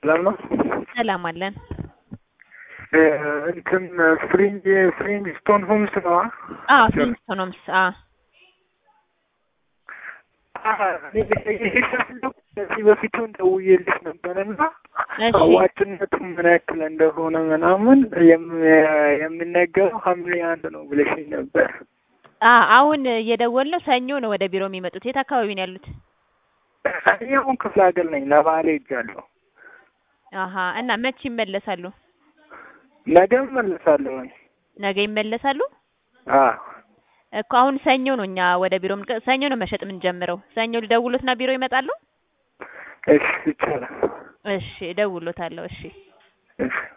ሰላም ነው። ሰላም አለን። እ እንትን ፍሪንጅ ፍሪንጅ ስቶን ሆምስ ነው። አዎ ፍሊንስቶን ሆምስ። አዎ ከዚህ በፊቱን ደውዬልሽ ነበርና እሺ አዋጭነቱ ምን ያክል እንደሆነ ምናምን የም- የሚነገረው ሐምሌ አንድ ነው ብለሽኝ ነበር። አ አሁን እየደወልነው ሰኞ ነው ወደ ቢሮ የሚመጡት። የት አካባቢ ነው ያሉት? እኔ አሁን ክፍለ ሀገር ነኝ። ለባህሌ ሄጃለሁ። አሀ እና መቼ ይመለሳሉ? ነገ እመለሳለሁ። ነገ ይመለሳሉ አዎ እኮ አሁን ሰኞ ነው እኛ ወደ ቢሮ የምንቀ- ሰኞ ነው መሸጥ የምንጀምረው። ሰኞ ልደውሎትና ቢሮ ይመጣሉ? እሺ ይቻላል። እሺ እደውሎታለሁ። እሺ እሺ